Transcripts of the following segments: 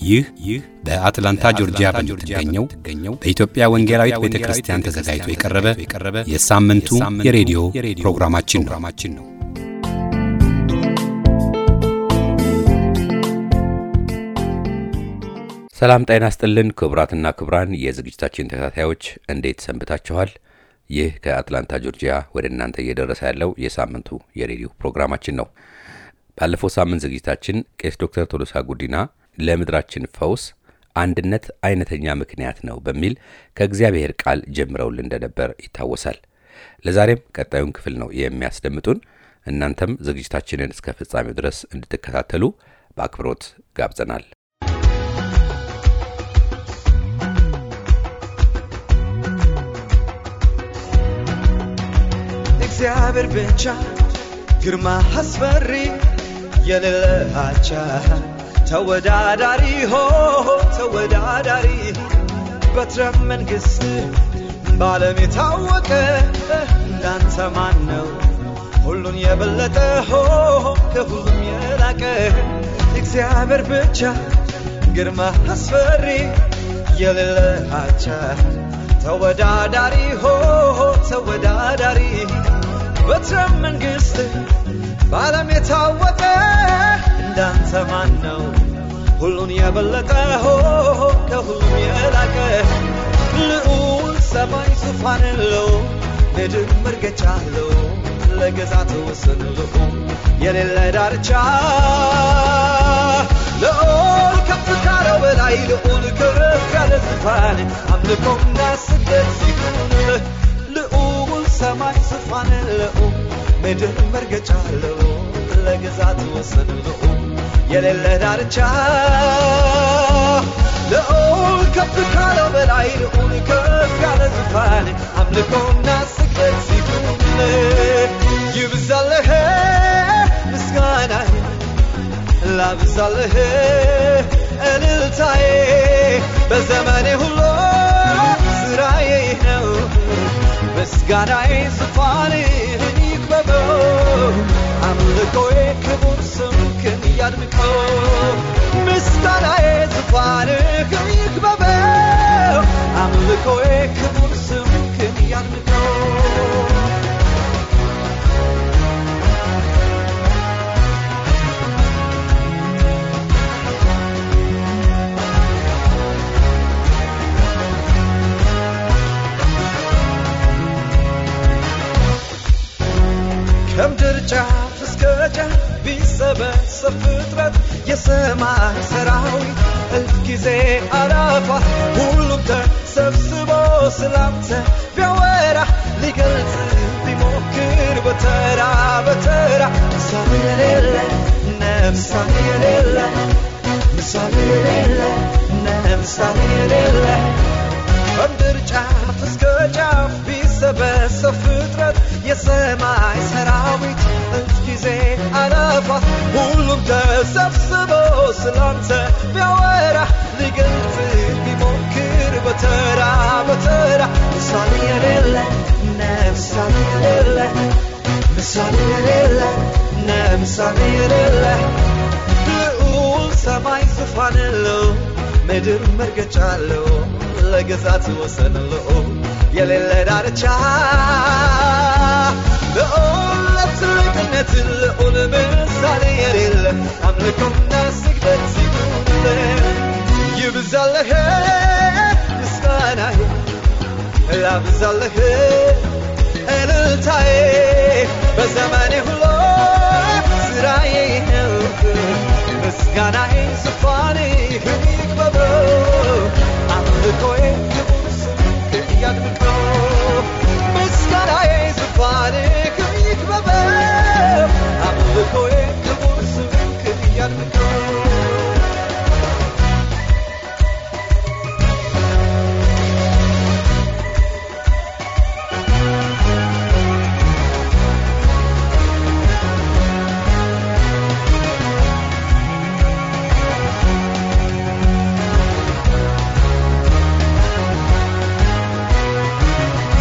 ይህ ይህ በአትላንታ ጆርጂያ በምትገኘው በኢትዮጵያ ወንጌላዊት ቤተ ክርስቲያን ተዘጋጅቶ የቀረበ የሳምንቱ የሬዲዮ ፕሮግራማችን ነው። ሰላም ጤና ይስጥልን ክቡራትና ክቡራን የዝግጅታችን ተከታታዮች እንዴት ሰንብታችኋል? ይህ ከአትላንታ ጆርጂያ ወደ እናንተ እየደረሰ ያለው የሳምንቱ የሬዲዮ ፕሮግራማችን ነው። ባለፈው ሳምንት ዝግጅታችን ቄስ ዶክተር ቶሎሳ ጉዲና ለምድራችን ፈውስ አንድነት አይነተኛ ምክንያት ነው በሚል ከእግዚአብሔር ቃል ጀምረውልን እንደነበር ይታወሳል። ለዛሬም ቀጣዩን ክፍል ነው የሚያስደምጡን። እናንተም ዝግጅታችንን እስከ ፍጻሜው ድረስ እንድትከታተሉ በአክብሮት ጋብዘናል። እግዚአብሔር ብቻ ግርማ አስፈሪ የሌለ አቻ ተወዳዳሪ ሆ ተወዳዳሪ በትረ መንግሥት በዓለም የታወቀ እንዳንተ ማን ነው? ሁሉን የበለጠ ሆ ከሁሉም የላቀ እግዚአብሔር ብቻ ግርማ አስፈሪ የሌለ አቻ ተወዳዳሪ ሆ ተወዳዳሪ በትረ መንግሥት በዓለም የታወቀ እንዳንተ ማን ነው? ሁሉን የበለጠ ሆ ከሁሉም የላቀ ልዑል ሰማይ ዙፋን አለው፣ ምድር መርገጫ አለው፣ ለገዛት ወሰን ልዑል የሌለ ዳርቻ ልዑል ከፍ ካለው በላይ ልዑል ከፍ ያለ ዙፋን አምልኮና ስግደት ይሁን ልዑል ሰማይ ዙፋን ልዑል ምድር መርገጫ አለው ለግዛት ወሰን ልዑል የሌለ ዳርቻ ልዑል ከፍ ካለው በላይ ልዑል ከፍ ያለ ዙፋን አምልኮና ስግደት ይሁን ይብዛልህ ምስጋናዬ ላብዛልህ እልልታዬ በዘመኔ ሁሉ ስራዬ ነው ምስጋናዬ ዙፋንህን ይክበበው አምልኮዬ ክቡር ስምክን ያድምቀው ምስጋናዬ ዙፋንህን ይክበበው አምልኮዬ ክቡር ስምክን ያድምቀው ከምድር ጫፍ እስከ ጫፍ ቢሰበሰብ ፍጥረት የሰማይ ሰራዊት እልፍ ጊዜ አላፋ ሁሉም ተሰብስቦ ስላንተ ቢያወራ ሊገልጽ ቢሞክር በተራ በተራ ምሳሌ የሌለ ነፍሳሌ የሌለ ምሳሌ የሌለ ነፍሳሌ የሌለ ከምድር ጫፍ እስከ ጫፍ ቢሰበሰብ ፍጥረት የሰማይ ሰራዊት እልፍ ጊዜ አለፋ ሁሉም ተሰብስቦ ስላንተ ቢያወራ ሊገልጽ ቢሞክር በተራ በተራ ምሳሌ የሌለ ነምሳሌ የሌለ ምሳሌ የሌለ ነምሳሌ የሌለ ልዑል ሰማይ ዙፋን አለው ምድር መርገጫ አለው ለግዛት ወሰን ልዑል የሌለ ዳርቻ ልዑል ለትልቅነት ልዑል ምሳሌ የሌለ አምልኮና ስግደት ይሁንልህ ይብዛልህ ምስጋናዬ ላብዛልህ እልልታዬ በዘመኔ ሁሉ ስራዬ ነው ምስጋናዬ ዙፋንህን ይክበበው አምልኮዬ ክቡር ስምክን ያድምቀው ምስጋናዬ ዙፋንህን ይክበበው አምልኮዬ ክቡር ስምክን ያድምቀው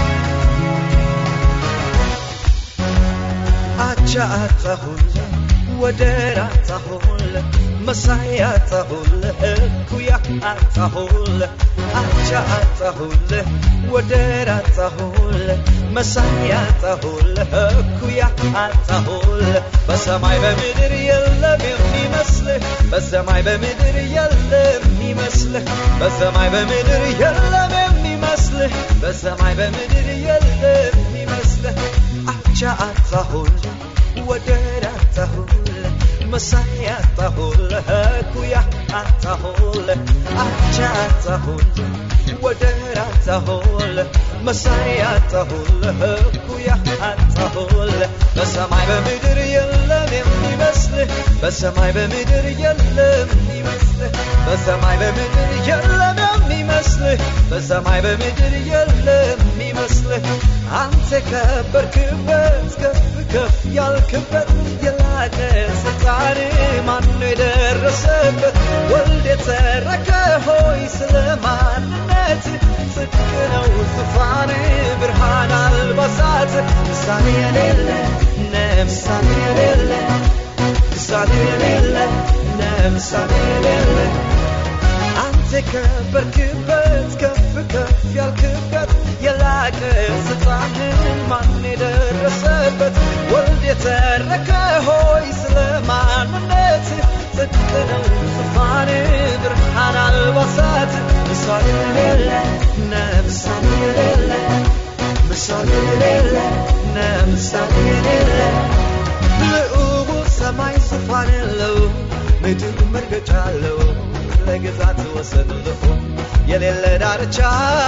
አቻ አጣሁኝ ወደር አጣሁልህ መሳይ አጣሁልህ እኩያ አጣሁልህ አቻ አጣሁልህ ወደር አጣሁልህ መሳይ አጣሁልህ እኩያ አጣሁልህ በሰማይ በምድር የለም የሚመስልህ በሰማይ በምድር የለም የሚመስልህ በሰማይ በምድር የለም የሚመስልህ በሰማይ በምድር የለም የሚመስልህ አቻ አጣሁልህ ወደር አጣሁልህ መሳይ አጣሁልህ እኩያ አጣሁልህ አቻ አጣሁልህ ወደር አጣሁልህ መሳይ አጣሁልህ እኩያ አጣሁልህ በሰማይ በምድር የለም የሚመስልህ በሰማይ በምድር የለም የሚመስልህ በሰማይ በምድር የለም የሚመስልህ በሰማይ በምድር የለም የሚመስልህ አንተ ከበርክበት ከፍ ከፍ ያልክበት የላቀ ስልጣን ማነው የደረሰበት ወልድ የተረከ ሆይ ስለ ማንነት ጽድቅ ነው ዙፋን ብርሃን አልባሳት ምሳሌ የሌለ ነምሳሌ የሌለ ምሳሌ የሌለ ነምሳሌ የሌለ አንተ ከበርክበት ከፍ ከፍ ያልክበት የላቀ ስልጣንን ማን የደረሰበት ወልድ የተረከ ሆይ ስለ ማንነት ጽድቅ ነው ዙፋን ብርሃን አልባሳት ምሳሌ የሌለ ነምሳሌ የሌለ ምሳሌ የሌለ ነምሳሌ የሌለ ልዑቡ ሰማይ ዙፋን የለው ምድር መርገጫ አለው ለግዛት ወሰን ልዑል የሌለ ዳርቻ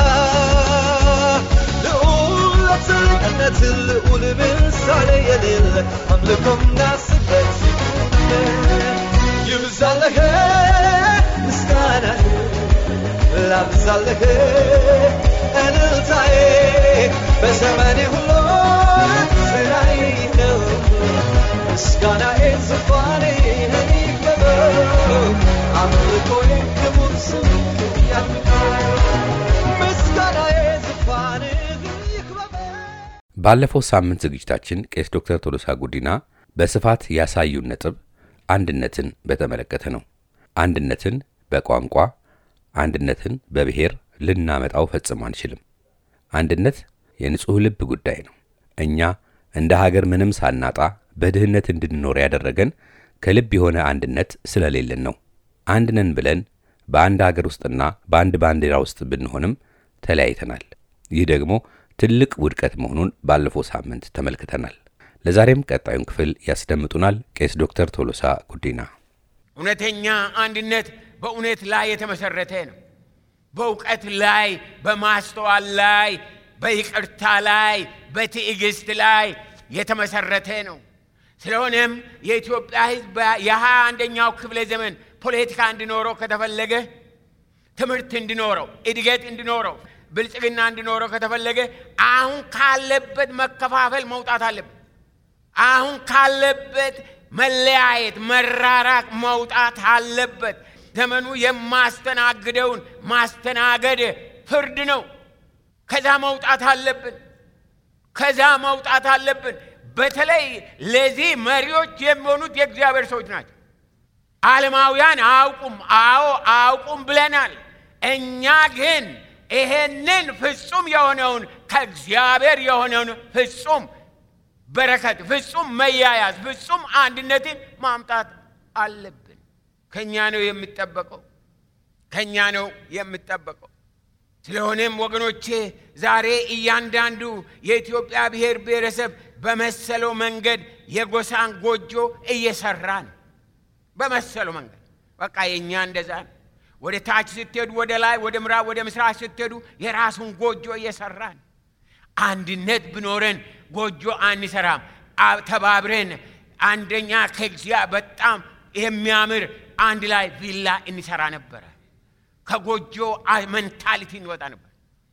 ልዑል ለትልቅነት ልዑል ምሳሌ የሌለ አምልኮና ስግደት ይብዛልህ ምስጋናህ ላብዛልህ እልልታዬ በዘመኔ ሁሉ ስራዬ ነው ምስጋናዬ ዙፋኔ ይክበበው አምልኮዬ ክቡር ስምህ ያምልከው ምስጋናዬ ዙፋንህ ይክበበው ባለፈው ሳምንት ዝግጅታችን ቄስ ዶክተር ቶሎሳ ጉዲና በስፋት ያሳዩን ነጥብ አንድነትን በተመለከተ ነው። አንድነትን በቋንቋ አንድነትን በብሔር ልናመጣው ፈጽሞ አንችልም። አንድነት የንጹሕ ልብ ጉዳይ ነው። እኛ እንደ ሀገር ምንም ሳናጣ በድህነት እንድንኖር ያደረገን ከልብ የሆነ አንድነት ስለሌለን ነው። አንድ ነን ብለን በአንድ ሀገር ውስጥና በአንድ ባንዲራ ውስጥ ብንሆንም ተለያይተናል። ይህ ደግሞ ትልቅ ውድቀት መሆኑን ባለፈው ሳምንት ተመልክተናል። ለዛሬም ቀጣዩን ክፍል ያስደምጡናል ቄስ ዶክተር ቶሎሳ ጉዲና። እውነተኛ አንድነት በእውነት ላይ የተመሰረተ ነው። በእውቀት ላይ፣ በማስተዋል ላይ፣ በይቅርታ ላይ፣ በትዕግስት ላይ የተመሰረተ ነው። ስለሆነም የኢትዮጵያ ሕዝብ የሀያ አንደኛው ክፍለ ዘመን ፖለቲካ እንዲኖረው ከተፈለገ ትምህርት እንዲኖረው፣ እድገት እንዲኖረው፣ ብልጽግና እንዲኖረው ከተፈለገ አሁን ካለበት መከፋፈል መውጣት አለበት። አሁን ካለበት መለያየት፣ መራራቅ መውጣት አለበት። ዘመኑ የማስተናግደውን ማስተናገድ ፍርድ ነው። ከዛ መውጣት አለብን። ከዛ መውጣት አለብን። በተለይ ለዚህ መሪዎች የሚሆኑት የእግዚአብሔር ሰዎች ናቸው። ዓለማውያን አያውቁም። አዎ አያውቁም ብለናል። እኛ ግን ይሄንን ፍጹም የሆነውን ከእግዚአብሔር የሆነውን ፍጹም በረከት፣ ፍጹም መያያዝ፣ ፍጹም አንድነትን ማምጣት አለብን። ከእኛ ነው የሚጠበቀው። ከእኛ ነው የሚጠበቀው። ስለሆነም ወገኖቼ ዛሬ እያንዳንዱ የኢትዮጵያ ብሔር ብሔረሰብ በመሰለው መንገድ የጎሳን ጎጆ እየሰራ ነው። በመሰለው መንገድ በቃ የእኛ እንደዛ ነው። ወደ ታች ስትሄዱ፣ ወደ ላይ፣ ወደ ምዕራብ፣ ወደ ምስራቅ ስትሄዱ የራሱን ጎጆ እየሰራ ነው። አንድነት ብኖረን ጎጆ አንሰራም። ተባብረን አንደኛ ከግዚያ በጣም የሚያምር አንድ ላይ ቪላ እንሰራ ነበረ። ከጎጆ መንታሊቲ እንወጣ ነበር።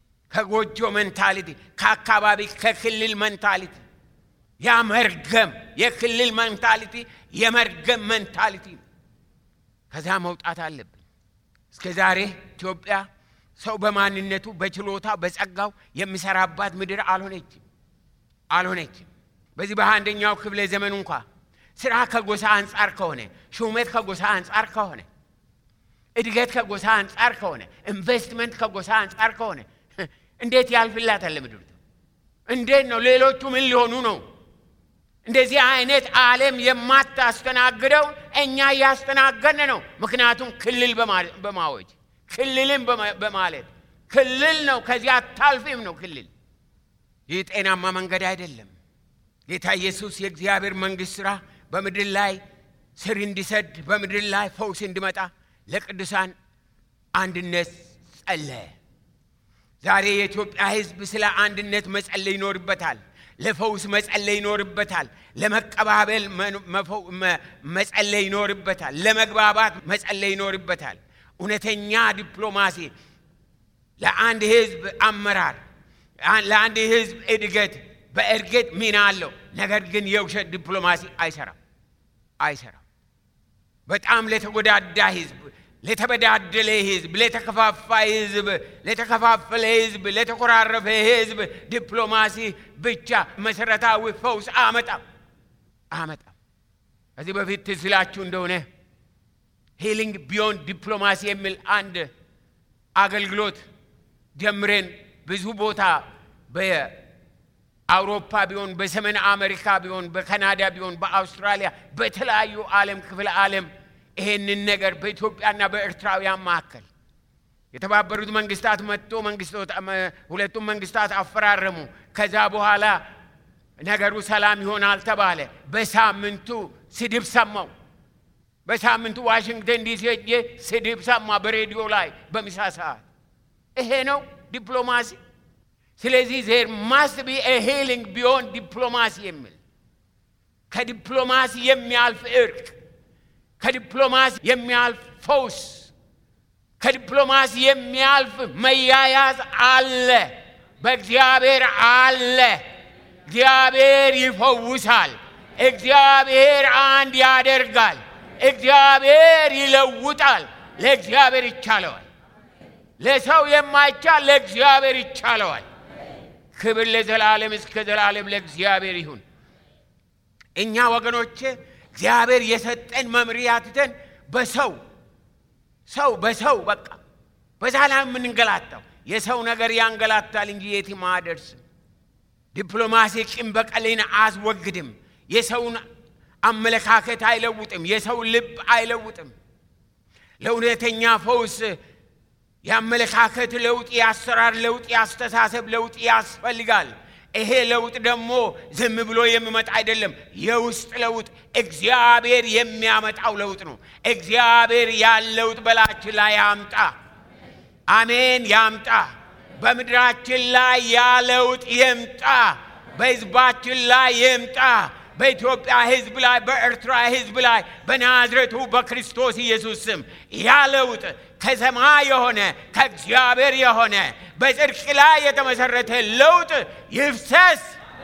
ከጎጆ መንታሊቲ፣ ከአካባቢ ከክልል መንታሊቲ፣ ያ መርገም የክልል መንታሊቲ የመርገም መንታሊቲ ነው። ከዛ መውጣት አለብን። እስከ ዛሬ ኢትዮጵያ ሰው በማንነቱ በችሎታ በጸጋው የሚሰራባት ምድር አልሆነችም አልሆነችም። በዚህ በአንደኛው ክፍለ ዘመን እንኳ ስራ ከጎሳ አንጻር ከሆነ፣ ሹመት ከጎሳ አንጻር ከሆነ፣ እድገት ከጎሳ አንጻር ከሆነ፣ ኢንቨስትመንት ከጎሳ አንጻር ከሆነ እንዴት ያልፍላታል ምድሪቱ? እንዴት ነው? ሌሎቹ ምን ሊሆኑ ነው? እንደዚህ አይነት ዓለም የማታስተናግደው እኛ እያስተናገድን ነው። ምክንያቱም ክልል በማወጅ ክልልን በማለት ክልል ነው። ከዚህ አታልፊም ነው ክልል። ይህ ጤናማ መንገድ አይደለም። ጌታ ኢየሱስ የእግዚአብሔር መንግሥት ሥራ በምድር ላይ ስር እንዲሰድ በምድር ላይ ፈውስ እንዲመጣ ለቅዱሳን አንድነት ጸለየ። ዛሬ የኢትዮጵያ ሕዝብ ስለ አንድነት መጸለይ ይኖርበታል። ለፈውስ መጸለይ ይኖርበታል። ለመቀባበል መጸለይ ይኖርበታል። ለመግባባት መጸለይ ይኖርበታል። እውነተኛ ዲፕሎማሲ ለአንድ ሕዝብ አመራር፣ ለአንድ ሕዝብ እድገት በእርግጥ ሚና አለው። ነገር ግን የውሸት ዲፕሎማሲ አይሰራም አይሰራም። በጣም ለተጎዳዳ ሕዝብ ለተበዳደለ ህዝብ፣ ለተከፋፋ ህዝብ፣ ለተከፋፈለ ህዝብ፣ ለተኮራረፈ ህዝብ ዲፕሎማሲ ብቻ መሰረታዊ ፈውስ አመጣም አመጣም። ከዚህ በፊት ትዝ ይላችሁ እንደሆነ ሂሊንግ ቢዮንድ ዲፕሎማሲ የሚል አንድ አገልግሎት ጀምሬን ብዙ ቦታ በአውሮፓ ቢሆን፣ በሰሜን አሜሪካ ቢሆን፣ በካናዳ ቢሆን፣ በአውስትራሊያ በተለያዩ ዓለም ክፍለ ዓለም ይሄንን ነገር በኢትዮጵያና በኤርትራውያን መካከል የተባበሩት መንግስታት መጥቶ ሁለቱም መንግስታት አፈራረሙ። ከዛ በኋላ ነገሩ ሰላም ይሆናል ተባለ። በሳምንቱ ስድብ ሰማው። በሳምንቱ ዋሽንግተን ዲሲ ሄጄ ስድብ ሰማ በሬዲዮ ላይ በምሳ ሰዓት። ይሄ ነው ዲፕሎማሲ። ስለዚህ ዜር ማስት ቢ ሂሊንግ ቢዮን ዲፕሎማሲ የሚል ከዲፕሎማሲ የሚያልፍ እርቅ ከዲፕሎማሲ የሚያልፍ ፈውስ ከዲፕሎማሲ የሚያልፍ መያያዝ አለ። በእግዚአብሔር አለ። እግዚአብሔር ይፈውሳል። እግዚአብሔር አንድ ያደርጋል። እግዚአብሔር ይለውጣል። ለእግዚአብሔር ይቻለዋል። ለሰው የማይቻል ለእግዚአብሔር ይቻለዋል። ክብር ለዘላለም እስከ ዘላለም ለእግዚአብሔር ይሁን። እኛ ወገኖቼ እግዚአብሔር የሰጠን መምሪያ ትተን በሰው ሰው በሰው በቃ በዛ ላይ የምንንገላታው የሰው ነገር ያንገላታል እንጂ የትም አያደርስም። ዲፕሎማሲ ቂም በቀልን አያስወግድም። የሰውን አመለካከት አይለውጥም። የሰው ልብ አይለውጥም። ለእውነተኛ ፈውስ የአመለካከት ለውጥ፣ የአሰራር ለውጥ፣ የአስተሳሰብ ለውጥ ያስፈልጋል። ይሄ ለውጥ ደግሞ ዝም ብሎ የሚመጣ አይደለም። የውስጥ ለውጥ እግዚአብሔር የሚያመጣው ለውጥ ነው። እግዚአብሔር ያን ለውጥ በላችን ላይ ያምጣ። አሜን፣ ያምጣ። በምድራችን ላይ ያ ለውጥ ይምጣ። በሕዝባችን ላይ ይምጣ። በኢትዮጵያ ሕዝብ ላይ፣ በኤርትራ ሕዝብ ላይ በናዝሬቱ በክርስቶስ ኢየሱስ ስም ያ ለውጥ ከሰማይ የሆነ ከእግዚአብሔር የሆነ በጽድቅ ላይ የተመሰረተ ለውጥ ይፍሰስ።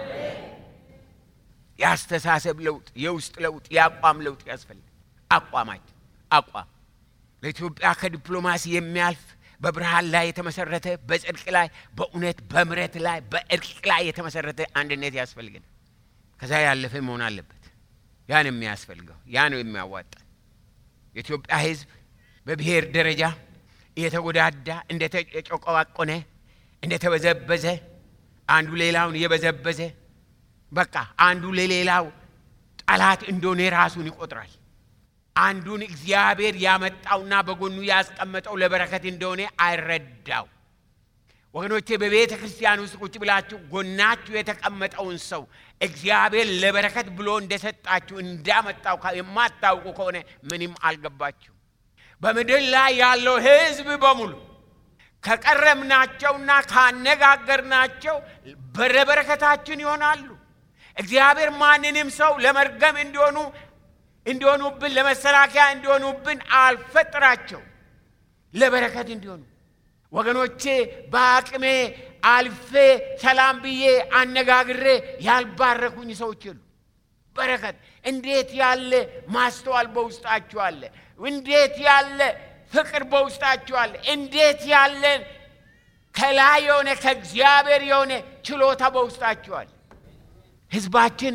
የአስተሳሰብ ለውጥ፣ የውስጥ ለውጥ፣ የአቋም ለውጥ ያስፈልግ። አቋማችን አቋም ለኢትዮጵያ ከዲፕሎማሲ የሚያልፍ በብርሃን ላይ የተመሰረተ በጽድቅ ላይ በእውነት በምረት ላይ በእርቅ ላይ የተመሰረተ አንድነት ያስፈልግን። ከዛ ያለፈ መሆን አለበት። ያ ነው የሚያስፈልገው። ያ ነው የሚያዋጣን። የኢትዮጵያ ሕዝብ በብሔር ደረጃ እየተጎዳዳ እንደተጨቆዋቆነ እንደተበዘበዘ አንዱ ሌላውን እየበዘበዘ በቃ አንዱ ለሌላው ጠላት እንደሆነ ራሱን ይቆጥራል። አንዱን እግዚአብሔር ያመጣውና በጎኑ ያስቀመጠው ለበረከት እንደሆነ አይረዳው። ወገኖቼ በቤተ ክርስቲያን ውስጥ ቁጭ ብላችሁ ጎናችሁ የተቀመጠውን ሰው እግዚአብሔር ለበረከት ብሎ እንደሰጣችሁ እንዳመጣው የማታውቁ ከሆነ ምንም አልገባችሁ። በምድር ላይ ያለው ሕዝብ በሙሉ ከቀረምናቸውና ካነጋገርናቸው በረበረከታችን ይሆናሉ። እግዚአብሔር ማንንም ሰው ለመርገም እንዲሆኑ እንዲሆኑብን ለመሰላከያ እንዲሆኑብን አልፈጥራቸው፣ ለበረከት እንዲሆኑ ወገኖቼ በአቅሜ አልፌ ሰላም ብዬ አነጋግሬ ያልባረኩኝ ሰዎች የሉ። በረከት እንዴት ያለ ማስተዋል በውስጣችሁ አለ! እንዴት ያለ ፍቅር በውስጣችሁ አለ! እንዴት ያለ ከላይ የሆነ ከእግዚአብሔር የሆነ ችሎታ በውስጣችሁ አለ! ህዝባችን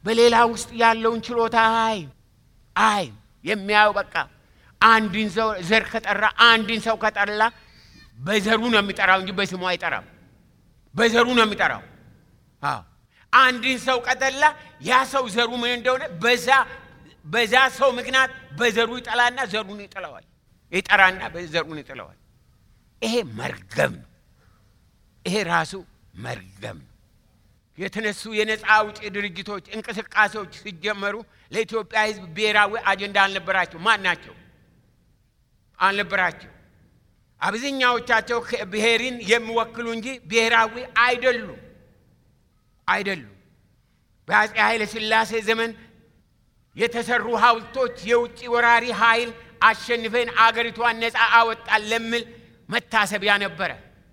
በሌላ ውስጥ ያለውን ችሎታ አይ አይ የሚያየው በቃ አንድን ሰው ዘር ከጠራ አንድን ሰው ከጠላ በዘሩ ነው የሚጠራው እንጂ በስሙ አይጠራም። በዘሩ ነው የሚጠራው። አዎ አንድን ሰው ከጠላ ያ ሰው ዘሩ ምን እንደሆነ በዛ በዛ ሰው ምክንያት በዘሩ ይጠላና ዘሩን ይጥለዋል። ይጠራና ዘሩን ይጥለዋል። ይሄ መርገም ነው። ይሄ ራሱ መርገም ነው። የተነሱ የነፃ አውጪ ድርጅቶች እንቅስቃሴዎች ሲጀመሩ ለኢትዮጵያ ሕዝብ ብሔራዊ አጀንዳ አልነበራቸው። ማን ናቸው? አልነበራቸው። አብዛኛዎቻቸው ብሔርን የሚወክሉ እንጂ ብሔራዊ አይደሉም አይደሉም። በአፄ ኃይለ ሥላሴ ዘመን የተሰሩ ሐውልቶች የውጭ ወራሪ ኃይል አሸንፈን አገሪቷን ነፃ አወጣን ለሚል መታሰቢያ ነበረ።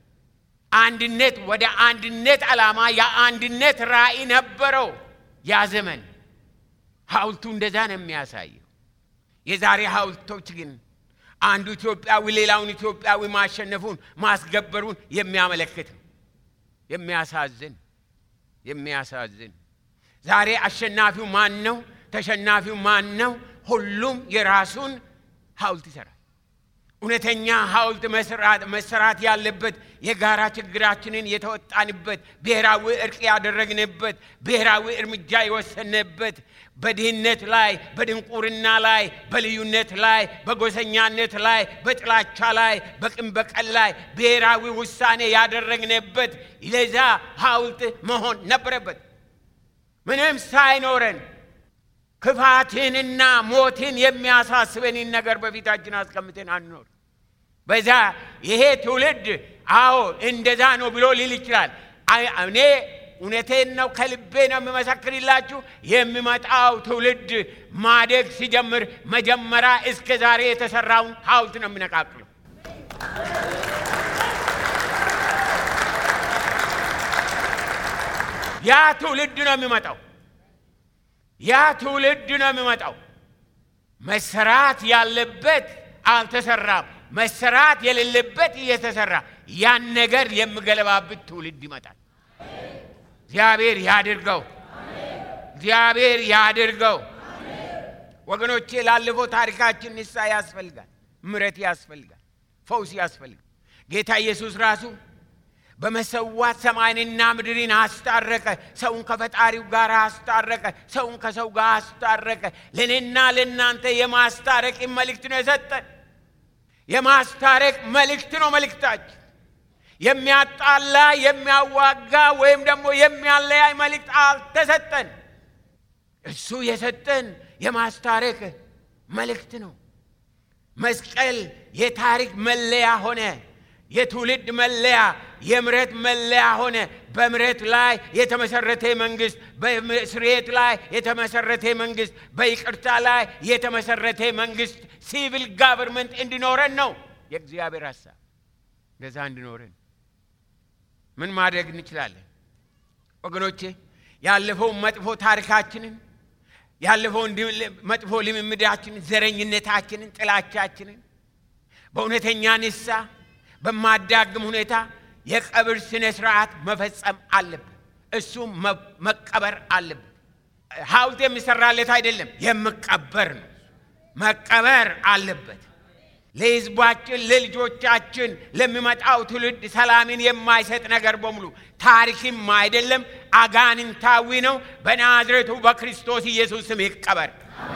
አንድነት ወደ አንድነት ዓላማ የአንድነት ራዕይ ነበረው ያ ዘመን። ሐውልቱ እንደዛ ነው የሚያሳየው። የዛሬ ሐውልቶች ግን አንዱ ኢትዮጵያዊ ሌላውን ኢትዮጵያዊ ማሸነፉን ማስገበሩን የሚያመለክት ነው። የሚያሳዝን የሚያሳዝን ዛሬ አሸናፊው ማን ነው? ተሸናፊው ማን ነው? ሁሉም የራሱን ሐውልት ይሰራል። እውነተኛ ሐውልት መሰራት ያለበት የጋራ ችግራችንን የተወጣንበት፣ ብሔራዊ እርቅ ያደረግንበት፣ ብሔራዊ እርምጃ የወሰንበት፣ በድህነት ላይ፣ በድንቁርና ላይ፣ በልዩነት ላይ፣ በጎሰኛነት ላይ፣ በጥላቻ ላይ፣ በቅን በቀል ላይ ብሔራዊ ውሳኔ ያደረግንበት ለዛ ሐውልት መሆን ነበረበት። ምንም ሳይኖረን ክፋትንና ሞትን የሚያሳስበንን ነገር በፊታችን አስቀምጠን አንኖር። በዛ ይሄ ትውልድ አዎ እንደዛ ነው ብሎ ሊል ይችላል። እኔ እውነቴን ነው፣ ከልቤ ነው የምመሰክርላችሁ። የሚመጣው ትውልድ ማደግ ሲጀምር መጀመሪያ እስከ ዛሬ የተሰራውን ሐውልት ነው የሚነቃቅለው። ያ ትውልድ ነው የሚመጣው ያ ትውልድ ነው የሚመጣው። መሰራት ያለበት አልተሰራም፣ መሰራት የሌለበት እየተሰራ ያን ነገር የሚገለባብት ትውልድ ይመጣል። እግዚአብሔር ያድርገው፣ እግዚአብሔር ያድርገው። ወገኖቼ ላለፈው ታሪካችን ንስሐ ያስፈልጋል፣ ምሕረት ያስፈልጋል፣ ፈውስ ያስፈልጋል። ጌታ ኢየሱስ ራሱ በመሰዋት ሰማይንና ምድርን አስታረቀ። ሰውን ከፈጣሪው ጋር አስታረቀ። ሰውን ከሰው ጋር አስታረቀ። ለእኔና ለእናንተ የማስታረቅ መልእክት ነው የሰጠን። የማስታረቅ መልእክት ነው መልእክታችን። የሚያጣላ የሚያዋጋ ወይም ደግሞ የሚያለያይ መልእክት አልተሰጠን። እሱ የሰጠን የማስታረቅ መልእክት ነው። መስቀል የታሪክ መለያ ሆነ። የትውልድ መለያ፣ የምሕረት መለያ ሆነ። በምሕረት ላይ የተመሰረተ መንግስት፣ በስርየት ላይ የተመሰረተ መንግስት፣ በይቅርታ ላይ የተመሰረተ መንግስት ሲቪል ጋቨርንመንት እንዲኖረን ነው የእግዚአብሔር ሀሳብ። እንደዛ እንዲኖረን ምን ማድረግ እንችላለን ወገኖቼ? ያለፈውን መጥፎ ታሪካችንን ያለፈውን መጥፎ ልምምዳችንን፣ ዘረኝነታችንን፣ ጥላቻችንን በእውነተኛ ንሳ በማዳግም ሁኔታ የቀብር ስነ ስርዓት መፈጸም አለበት። እሱም መቀበር አለበት። ሐውልት የሚሰራለት አይደለም፣ የሚቀበር ነው። መቀበር አለበት። ለሕዝባችን፣ ለልጆቻችን፣ ለሚመጣው ትውልድ ሰላምን የማይሰጥ ነገር በሙሉ ታሪክም አይደለም፣ አጋንንታዊ ነው። በናዝሬቱ በክርስቶስ ኢየሱስ ስም ይቀበር፣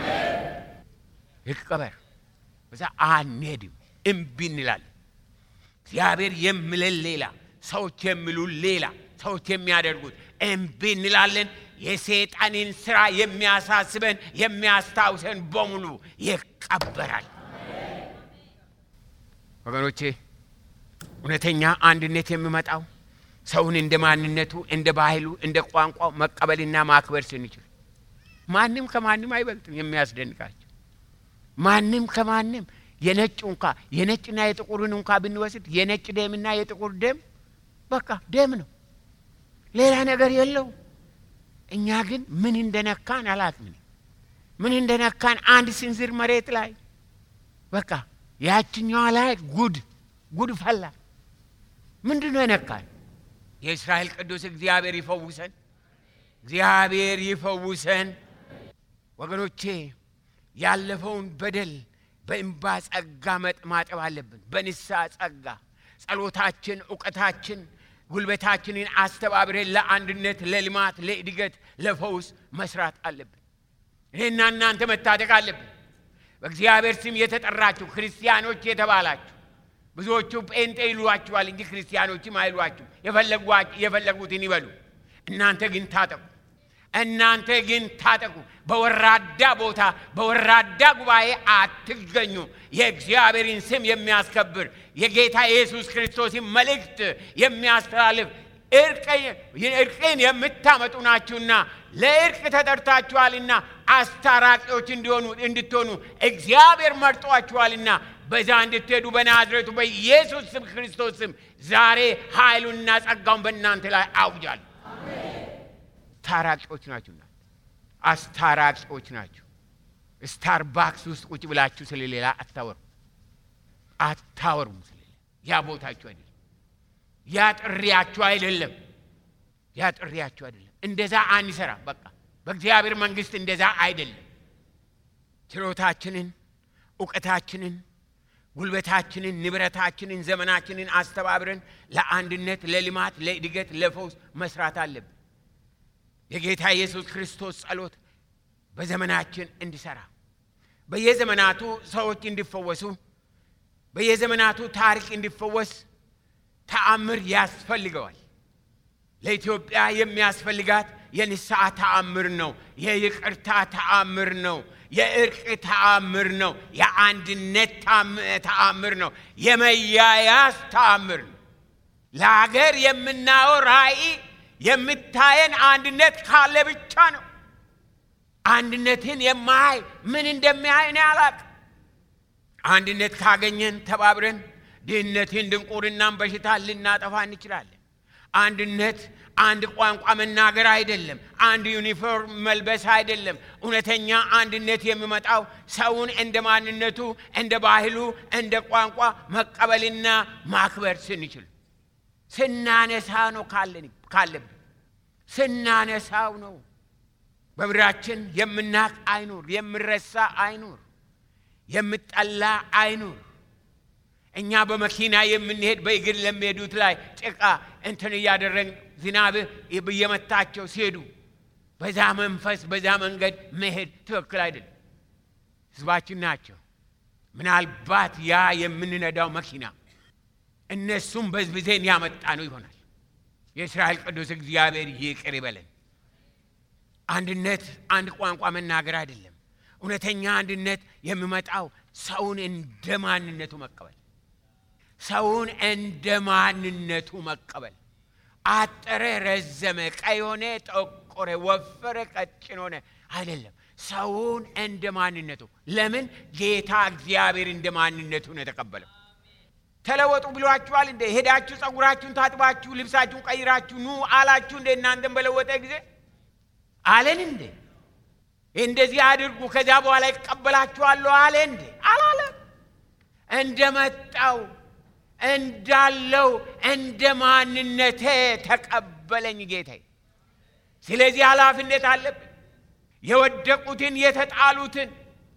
ይቀበር። በዛ አንሄድም፣ እምቢ እንላለን። እግዚአብሔር የሚለን ሌላ፣ ሰዎች የሚሉን ሌላ፣ ሰዎች የሚያደርጉት እምቢ እንላለን። የሰይጣንን ስራ የሚያሳስበን የሚያስታውሰን በሙሉ ይቀበራል። ወገኖቼ እውነተኛ አንድነት የሚመጣው ሰውን እንደ ማንነቱ፣ እንደ ባህሉ፣ እንደ ቋንቋው መቀበልና ማክበር ስንችል፣ ማንም ከማንም አይበልጥም። የሚያስደንቃቸው ማንም ከማንም የነጭ እንኳ የነጭና የጥቁርን እንኳ ብንወስድ የነጭ ደምና የጥቁር ደም በቃ ደም ነው፣ ሌላ ነገር የለው። እኛ ግን ምን እንደነካን አላቅምን። ምን እንደነካን አንድ ስንዝር መሬት ላይ በቃ ያችኛዋ ላይ ጉድ ጉድ ፈላ። ምንድን ነው የነካን? የእስራኤል ቅዱስ እግዚአብሔር ይፈውሰን፣ እግዚአብሔር ይፈውሰን። ወገኖቼ ያለፈውን በደል በእንባ ጸጋ ማጠብ አለብን። በንስሐ ጸጋ ጸሎታችን፣ እውቀታችን፣ ጉልበታችንን አስተባብረን ለአንድነት፣ ለልማት፣ ለእድገት፣ ለፈውስ መስራት አለብን። እኔና እናንተ መታደግ አለብን። በእግዚአብሔር ስም የተጠራችሁ ክርስቲያኖች የተባላችሁ ብዙዎቹ ጴንጤ ይሏችኋል እንጂ ክርስቲያኖችም አይሏችሁ። የፈለጉትን ይበሉ። እናንተ ግን ታጠቁ። እናንተ ግን ታጠቁ። በወራዳ ቦታ በወራዳ ጉባኤ አትገኙ። የእግዚአብሔርን ስም የሚያስከብር የጌታ ኢየሱስ ክርስቶስን መልእክት የሚያስተላልፍ እርቅን የምታመጡ ናችሁና ለእርቅ ተጠርታችኋልና አስታራቂዎች እንዲሆኑ እንድትሆኑ እግዚአብሔር መርጧችኋልና በዛ እንድትሄዱ በናዝሬቱ በኢየሱስ ስም ክርስቶስ ስም ዛሬ ኃይሉንና ጸጋውን በእናንተ ላይ አውጃል። ታራቂዎች ናችሁና አስታራቂዎች ናችሁ። ስታርባክስ ውስጥ ቁጭ ብላችሁ ስለሌላ አታወሩ አታወሩም። ስለሌላ ያ ቦታችሁ አይደለም። ያ ጥሪያችሁ አይደለም። ያ ጥሪያችሁ አይደለም። እንደዛ አንሰራም። በቃ በእግዚአብሔር መንግስት እንደዛ አይደለም። ችሎታችንን፣ እውቀታችንን፣ ጉልበታችንን፣ ንብረታችንን፣ ዘመናችንን አስተባብረን ለአንድነት፣ ለልማት፣ ለእድገት፣ ለፈውስ መስራት አለብን። የጌታ ኢየሱስ ክርስቶስ ጸሎት በዘመናችን እንዲሰራ በየዘመናቱ ሰዎች እንዲፈወሱ በየዘመናቱ ታሪክ እንዲፈወስ ተአምር ያስፈልገዋል። ለኢትዮጵያ የሚያስፈልጋት የንስሐ ተአምር ነው። የይቅርታ ተአምር ነው። የእርቅ ተአምር ነው። የአንድነት ተአምር ነው። የመያያዝ ተአምር ነው። ለሀገር የምናየው ራእይ የምታየን አንድነት ካለ ብቻ ነው። አንድነትን የማያይ ምን እንደሚያይ እኔ አላቅም። አንድነት ካገኘን ተባብረን ድህነትን፣ ድንቁርናን፣ በሽታ ልናጠፋ እንችላለን። አንድነት አንድ ቋንቋ መናገር አይደለም። አንድ ዩኒፎርም መልበስ አይደለም። እውነተኛ አንድነት የሚመጣው ሰውን እንደ ማንነቱ፣ እንደ ባህሉ፣ እንደ ቋንቋ መቀበልና ማክበር ስንችል ስናነሳ ነው ካለብን ስናነሳው ነው። በምድራችን የምናቅ አይኑር፣ የምረሳ አይኑር፣ የምጠላ አይኑር። እኛ በመኪና የምንሄድ በእግር ለሚሄዱት ላይ ጭቃ እንትን እያደረግን ዝናብ እየመታቸው ሲሄዱ በዛ መንፈስ በዛ መንገድ መሄድ ትክክል አይደለም። ህዝባችን ናቸው። ምናልባት ያ የምንነዳው መኪና እነሱም በዝብዜን ያመጣ ነው ይሆናል። የእስራኤል ቅዱስ እግዚአብሔር ይቅር ይበለን። አንድነት አንድ ቋንቋ መናገር አይደለም። እውነተኛ አንድነት የሚመጣው ሰውን እንደ ማንነቱ መቀበል፣ ሰውን እንደ ማንነቱ መቀበል። አጠረ፣ ረዘመ፣ ቀይ ሆነ፣ ጠቆረ፣ ወፈረ፣ ቀጭን ሆነ አይደለም። ሰውን እንደ ማንነቱ። ለምን ጌታ እግዚአብሔር እንደ ማንነቱ ነው የተቀበለው። ተለወጡ ብሏችኋል እንደ ሄዳችሁ ጸጉራችሁን ታጥባችሁ ልብሳችሁን ቀይራችሁ ኑ አላችሁ እንደ እናንተን በለወጠ ጊዜ አለን እንዴ? እንደዚህ አድርጉ ከዚያ በኋላ ይቀበላችኋለሁ አለ እንዴ? አላለም። እንደመጣው እንዳለው እንደ ማንነቴ ተቀበለኝ ጌታዬ። ስለዚህ ኃላፊነት አለብን። የወደቁትን፣ የተጣሉትን፣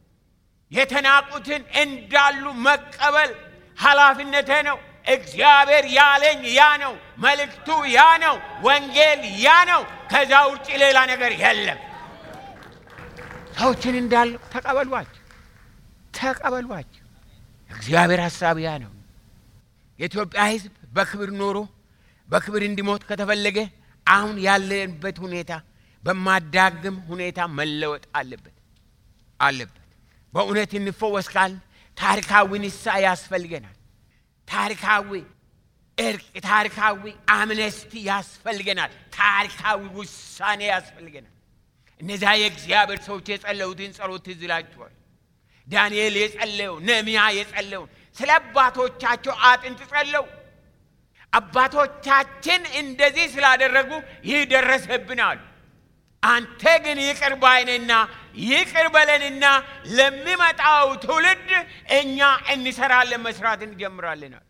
የተናቁትን እንዳሉ መቀበል ኃላፊነቴ ነው። እግዚአብሔር ያለኝ ያ ነው። መልእክቱ ያ ነው። ወንጌል ያ ነው። ከዛ ውጭ ሌላ ነገር የለም። ሰዎችን እንዳሉ ተቀበሏቸው፣ ተቀበሏቸው። እግዚአብሔር ሀሳብ ያ ነው። የኢትዮጵያ ሕዝብ በክብር ኖሮ በክብር እንዲሞት ከተፈለገ አሁን ያለንበት ሁኔታ በማዳግም ሁኔታ መለወጥ አለበት አለበት። በእውነት እንፈወስ ካል ታሪካዊ ንስሐ ያስፈልገናል። ታሪካዊ እርቅ፣ ታሪካዊ አምነስቲ ያስፈልገናል። ታሪካዊ ውሳኔ ያስፈልገናል። እነዚያ የእግዚአብሔር ሰዎች የጸለዩትን ጸሎት ትዝ ይላችኋል። ዳንኤል የጸለየው ነሚያ የጸለየውን ስለ አባቶቻቸው አጥንት ጸለው አባቶቻችን እንደዚህ ስላደረጉ ይህ ደረሰብናል። አንተ ግን ይቅር ባይነና ይቅር በለንና ለሚመጣው ትውልድ እኛ እንሰራለን፣ መስራት እንጀምራለናል።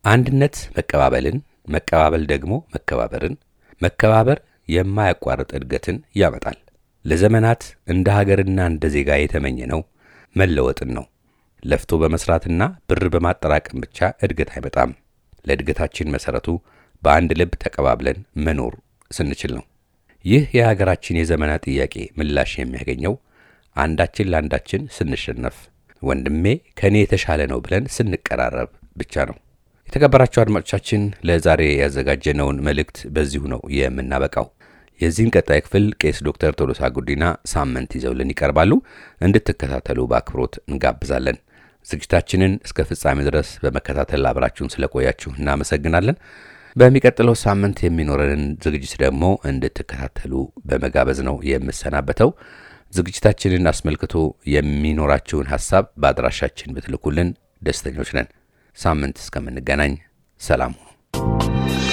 አንድነት መቀባበልን፣ መቀባበል ደግሞ መከባበርን፣ መከባበር የማያቋርጥ እድገትን ያመጣል። ለዘመናት እንደ ሀገርና እንደ ዜጋ የተመኘ ነው መለወጥን ነው። ለፍቶ በመስራትና ብር በማጠራቀም ብቻ እድገት አይመጣም። ለእድገታችን መሰረቱ በአንድ ልብ ተቀባብለን መኖር ስንችል ነው። ይህ የሀገራችን የዘመናት ጥያቄ ምላሽ የሚያገኘው አንዳችን ለአንዳችን ስንሸነፍ፣ ወንድሜ ከእኔ የተሻለ ነው ብለን ስንቀራረብ ብቻ ነው። የተከበራችሁ አድማጮቻችን ለዛሬ ያዘጋጀነውን መልእክት በዚሁ ነው የምናበቃው። የዚህን ቀጣይ ክፍል ቄስ ዶክተር ቶሎሳ ጉዲና ሳምንት ይዘውልን ይቀርባሉ። እንድትከታተሉ በአክብሮት እንጋብዛለን። ዝግጅታችንን እስከ ፍጻሜ ድረስ በመከታተል አብራችሁን ስለቆያችሁ እናመሰግናለን። በሚቀጥለው ሳምንት የሚኖረንን ዝግጅት ደግሞ እንድትከታተሉ በመጋበዝ ነው የምሰናበተው። ዝግጅታችንን አስመልክቶ የሚኖራችሁን ሐሳብ በአድራሻችን ብትልኩልን ደስተኞች ነን። ሳምንት እስከምንገናኝ ሰላም ሁኑ።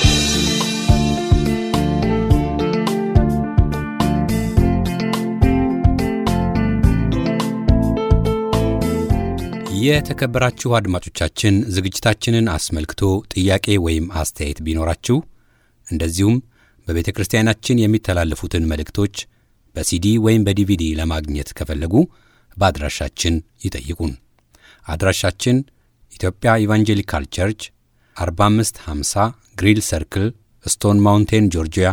የተከበራችሁ አድማጮቻችን ዝግጅታችንን አስመልክቶ ጥያቄ ወይም አስተያየት ቢኖራችሁ እንደዚሁም በቤተ ክርስቲያናችን የሚተላለፉትን መልእክቶች በሲዲ ወይም በዲቪዲ ለማግኘት ከፈለጉ በአድራሻችን ይጠይቁን። አድራሻችን ኢትዮጵያ ኢቫንጀሊካል ቸርች 4550 ግሪል ሰርክል ስቶን ማውንቴን ጆርጂያ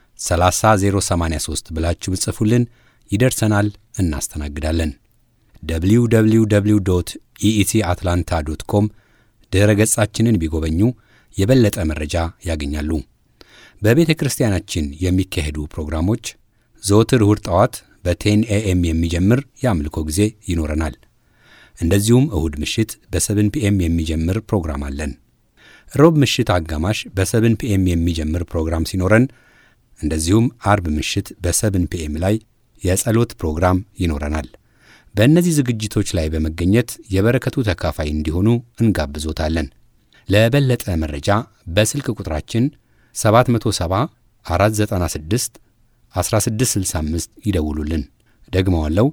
30083 ብላችሁ ብጽፉልን ይደርሰናል፣ እናስተናግዳለን። www ኢኢሲ አትላንታ ዶት ኮም ድኅረ ገጻችንን ቢጎበኙ የበለጠ መረጃ ያገኛሉ። በቤተ ክርስቲያናችን የሚካሄዱ ፕሮግራሞች ዘወትር እሁድ ጠዋት በቴን ኤኤም የሚጀምር የአምልኮ ጊዜ ይኖረናል። እንደዚሁም እሁድ ምሽት በሰብን ፒኤም የሚጀምር ፕሮግራም አለን። ሮብ ምሽት አጋማሽ በሰብን ፒኤም የሚጀምር ፕሮግራም ሲኖረን፣ እንደዚሁም አርብ ምሽት በሰብን ፒኤም ላይ የጸሎት ፕሮግራም ይኖረናል። በእነዚህ ዝግጅቶች ላይ በመገኘት የበረከቱ ተካፋይ እንዲሆኑ እንጋብዞታለን። ለበለጠ መረጃ በስልክ ቁጥራችን 770 496 1665 ይደውሉልን። ደግመዋለው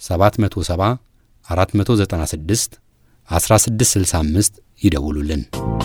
770 496 1665 ይደውሉልን።